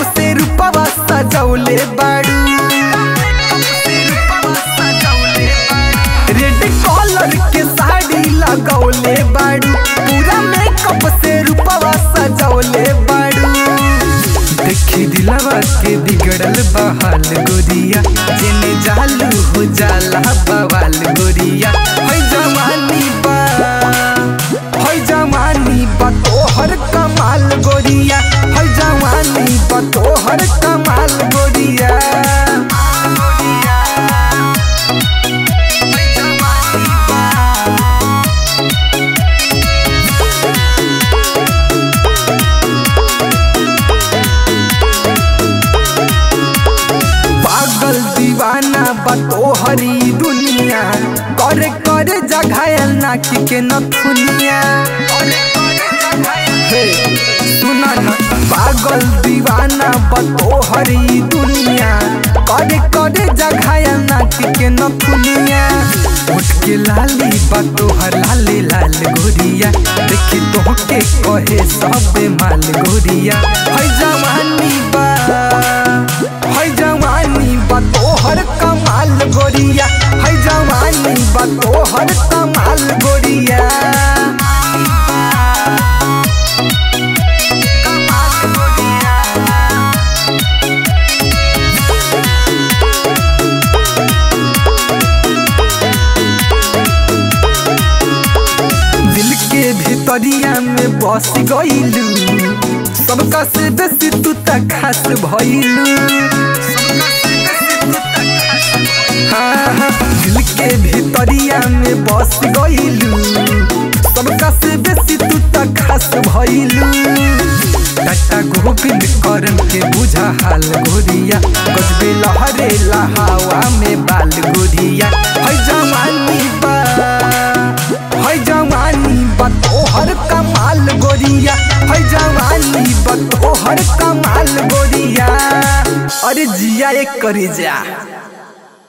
से रूपवा सजौले बाड़ू रेड कलर के साड़ी लगौले बाड़ू पूरा मेकअप से रूपवा सजौले बाड़ू देखी दिलवा के बिगड़ल बहाल गोरिया जेने जालू हो जाला बवाल गोरिया है जवानी बा है जवानी बा तोहर कमाल गोरिया है जवानी बा तोहर कमाल गोरिया पागल दीवाना बा तोहरी दुनिया करे करे जघायल नाकी के नथुनिया हे सुना ना पागल दीवाना बा तोहरी दुनिया करे करे जघायल नाकी के नथुनिया उठ के लाली बा तोहर लाले लाल गोरिया देखी तोहके कहे सब माल गोरिया है जवानी बा है जवानी बा तोहर कमाल गोरिया है जवानी बा तोहर कमाल गोरिया दिल के भितरिया में बस गईलू सबका से बेसी तू तक खास भइलू हाँ, हाँ, दिल के भितरिया में बस गईलू सबका से बेसी तू तक खास भइलू टाटा गोविंद करन के बुझा हाल गोरिया गजबे लहरे हवा में बाल गोरिया है जवानी बा है जवानी बा तोहर कमाल गोरिया है जवानी बा तोहर कमाल गोरिया अरे जिया एक करे जा